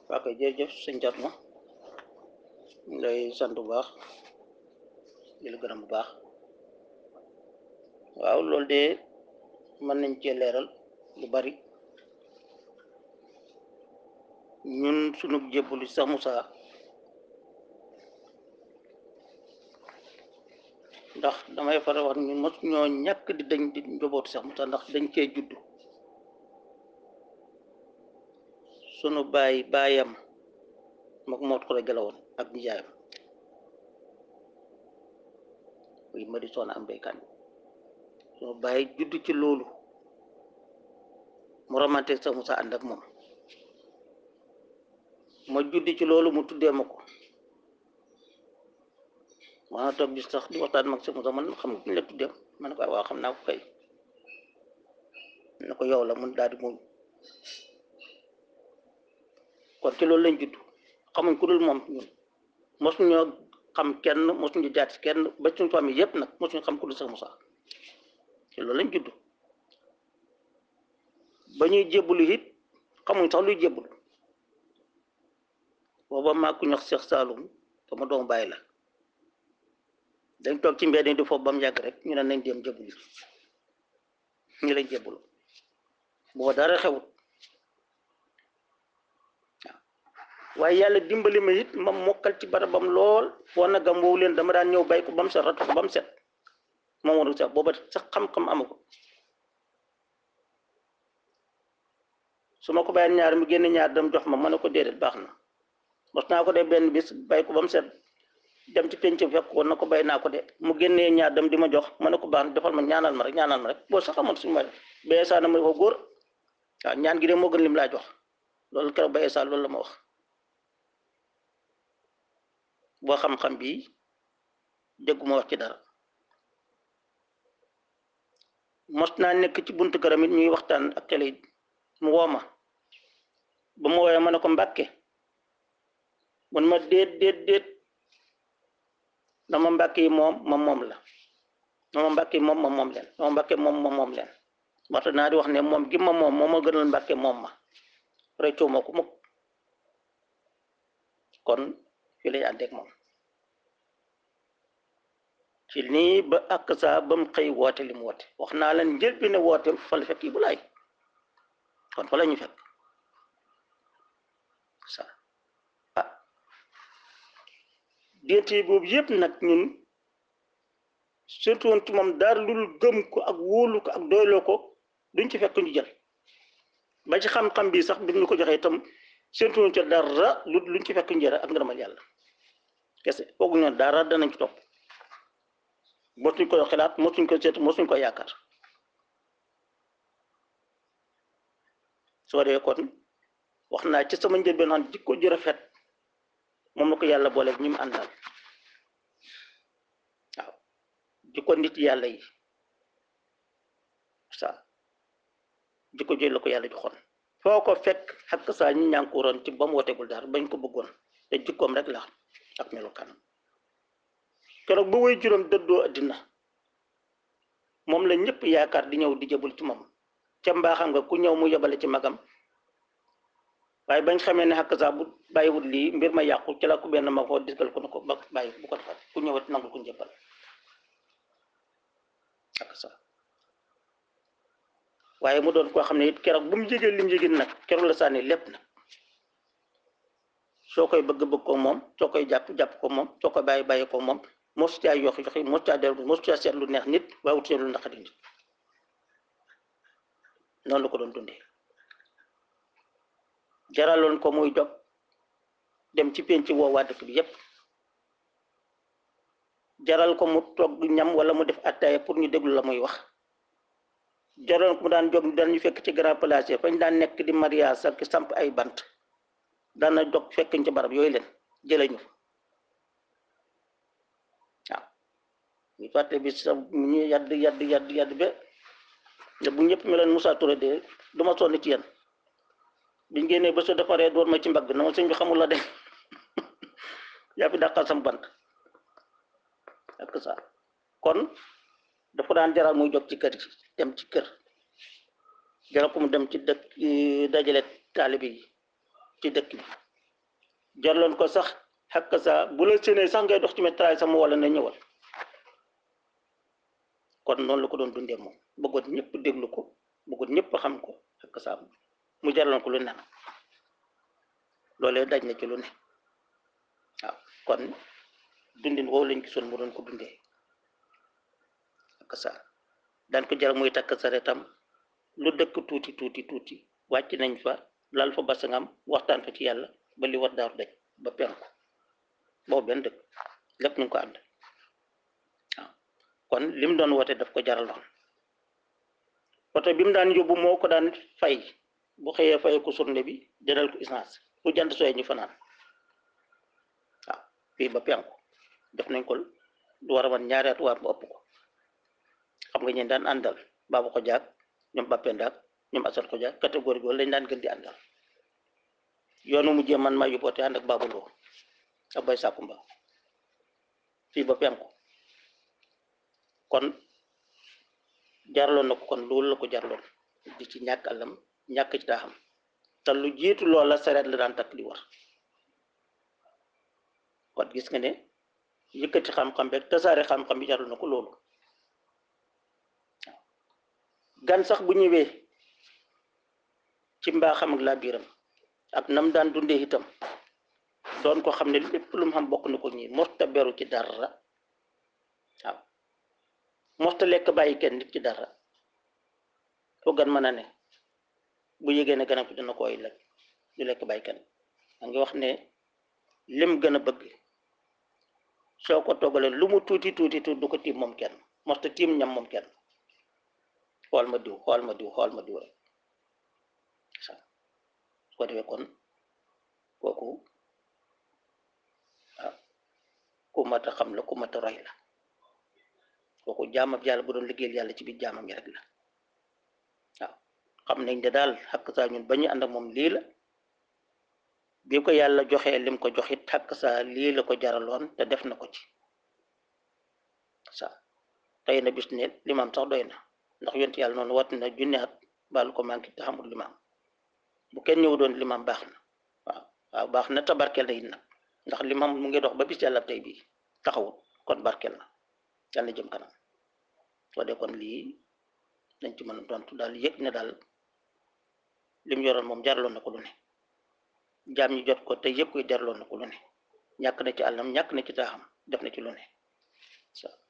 waa kay jërëjëf sëñ Thierno ñu lay sant bu baax di la gërëm bu baax waaw loolu de mën nañ cee leeral lu bari ñun sunu jébbalu sax Moussa ndax damay faral wax ñun mos ñoo ñàkk di dañ di njobootu sax Moussa ndax dañ cee judd sunu baay baayam mook moot ko la gelawoon ak nijaayam muy madi soona am béykan sunu baay judd ci loolu mu ramante sax Moussa ànd ak moom ma judd ci loolu mu tuddee ma ko maa toog bis sax di waxtaan mag sax Moussa man xam nga ñu la tuddee ma ne ko waaw xam naa ko kay ne ko yow la mun daal di muñ kon ci loolu lañ judd xamuñ ku dul moom ñun mosuñoo xam kenn mosuñu jaat ci kenn ba suñu famille yëpp nag mosuñu xam ku dul sax Moussa ci loolu lañ judd ba ñuy jébbalu it xamuñ sax luy jébbalu booba maa ku ñox Cheikh Saloum sama doom bàyyi la dañ toog ci mbedd di foofu ba mu yàgg rek ñu ne nañ dem jébbalu ñu lañ jébbalu booba dara xewut waaye yàlla dimbali ma it ma mokkal ci barabam lool foo na gam woowu leen dama daan ñëw bay ko ba mu set ratu ko ba mu set moom waru sax booba sax xam-xam ama ko su ma ko bàyyi ñaar mu génne ñaar dem jox ma ma ne ko déedéet baax na mos naa ko de benn bis bay ko ba mu set dem ci penc fekk ko na ko bay naa ko de mu génnee ñaar dem di ma jox ma ne ko baax na defal ma ñaanal ma rek ñaanal ma rek boo sax amoon suñu ma bayee saa na ma ko góor waaw ñaan gi de moo gën lim laa jox loolu keroog bayee saa loolu la ma wax boo xam-xam bi dégguma wax ci dara mos naa nekk ci buntu këram it ñuy waxtaan ak télé it mu woo ma ba mu woowee ma ne ko mbàkke mun ma déet déet déet dama mbàkke yi moom ma moom la dama mbàkke yi moom ma moom leen dama mbàkke moom ma moom leen waxta naa di wax ne moom gi ma moom moo ma gënal mbàkke moom ma réccoo ma ko mukk kon fii lay àndeek moom ci nii ba ak saa ba mu xëy woote li mu woote wax naa leen njël bi ne woote fa la fekk yi bu laay kon fa la ñu fekk sa ah déete boobu yëpp nag ñun surtout woon ci moom dara lul gëm ko ak wóolu ko ak doyloo ko duñ ci fekk ñu jël ba ci xam-xam bi sax bi ñu ko joxee itam surtout woon ci dara lu luñ ci fekk ñu jël ak ngërëmal yàlla kese foogu ñoon dara danañ ci topp mosuñ koy xalaat mosuñ ko seet mosuñ ko yaakaar soo dee kon wax naa ci sama njëlbeen xam jikko ji rafet moom la ko yàlla boole ñi mu àndal waaw jikko nit yàlla yi sa jikko ji la ko yàlla joxoon foo ko fekk xakk saa ñi ñànkuroon ci ba mu wotegul dara bañ ko bëggoon te jikkoom rek la ak melokaanam keroog ba way juróom dëddoo addina moom la ñëpp yaakaar di ñëw di jëbul ci moom ca mbaaxam nga ku ñëw mu yebale ci magam waaye bañ xamee ne xakk saa bu bàyyiwut lii mbir ma yàqu ci la ku benn ma ko disgal ko ne ko ba bàyyi bu ko defal ku ñëwat nangul ku njëbbal xakk saa waaye mu doon koo xam ne it keroog bu mu jégee lim jégin nag keroog la sànni lépp nag soo koy bëgg bëgg ko moom soo koy jàpp jàpp ko moom soo koy bàyyi bàyyi ko moom mosu caa yoxi yoxi mosu caa dellu mosu caa seet lu neex nit waaye wut seet lu naqari nit noonu la ko doon dundee jaraloon ko muy dog dem ci penc woo waa dëkk bi yépp jaral ko mu togg ñam wala mu def attaaya pour ñu déglu la muy wax jaraloon ko mu daan jóg daan ñu fekk ci grand place yi fañ daan nekk di mariage ak samp ay bant daana dog fekk ci barab yooyu leen jële ñu waaw ñu fàtte bi sa ñu yadd yadd yadd yadd ba te bu ñëpp meloon Moussa Touré de duma sonn ci yéen biñ génnee ba soo defaree door ma ci mbagg na ma sëñ bi xamul la de yaa fi dàqal sam bant ak ça kon dafa daan jaral muy jóg ci kër gi dem ci kër jaral ko mu dem ci dëkk dajale taalibe yi ci dëkk bi jarloon ko sax xakk sa bu la séenee sax ngay dox ci métraay sama wala na ñëwal kon noonu la ko doon dundee moom bëggoon ñëpp déglu ko bëggoon ñëpp xam ko xakk sa mu jarloon ko lu ne loolee daj na ci lu ne waaw kon dundin woowu lañ gisoon mu doon ko dundee ak sa daan ko jar muy takk saretam lu dëkk tuuti tuuti tuuti wàcc nañ fa lal fa basangam waxtaan fa ci yàlla ba li war daaru daj ba penku boobu benn dëkk lépp ñu ngi ko ànd waaw kon lim doon woote daf ko jaraloon oto bi mu daan yóbbu moo ko daan fay bu xëyee fay ko surne bi jëndal ko essence fu jant sooyee ñu fanaan waaw fii ba penku def nañ ko lu war a man ñaari at waar bu ëpp ko xam nga ñeen daan àndal baabu ko jaag ñoom bappendaak ñoom asal ko jaag catégorie boobu lañ daan gën di àndal yoonu mu jéem man maa yóbboote ànd ak baabu ndoo ak bay sàkku mba fii ba penku kon jarloon na ko kon loolu la ko jarloon di ci ñàkk àllam ñàkk ci daa xam te lu jiitu loola sareet la daan takk di war kon gis nga ne yëkkati xam-xam beeg tasaare xam-xam bi jarul na ko loolu gan sax bu ñëwee ci mbaaxam ak laa biiram ak nam daan dundee itam doon ko xam ne lépp lu mu xam bokk na ko ñi mosta beru ci dara waaw mosta lekk bàyyi kenn nit ci dara foo gan mën a ne bu yégee ne ganam ko dina koy lekk du lekk bàyyi kenn a ngi wax ne lim gën a bëgg soo ko toggalee lu mu tuuti tuuti tuuti du ko tiim moom kenn mosta tiim ñam moom kenn xool ma diw xool ma diw xool ma diw rek su ko defee kon kooku ah ku mat a xam la ku mat a roy la kooku jaamab yàlla bu doon liggéeyal yàlla ci biir jaamam yi rek la waaw xam nañ ne daal xakk saa ñun ba ñu ànd ak moom lii la bi ko yàlla joxee lim ko joxit xakk saa lii la ko jaraloon te def na ko ci sa tey na bis ne limaam sax doy na ndax yonti yàlla noonu wat na junne at baalu ko manqué te xamul limaam bu kenn ñëw doon limaam baax na waaw waaw baax na te barkeel na it nag ndax limaam mu ngi dox ba bis yàlla tey bii taxawul kon barkeel na yàlla jëm kanam soo dee kon lii dañ ci mën a tontu daal yëg ne daal lim yoroon moom jaraloon na ko lu ne jaam ñi jot ko te yëpp koy jaraloon na ko lu ne ñàkk na ci àllam ñàkk na ci taaxam def na ci lu ne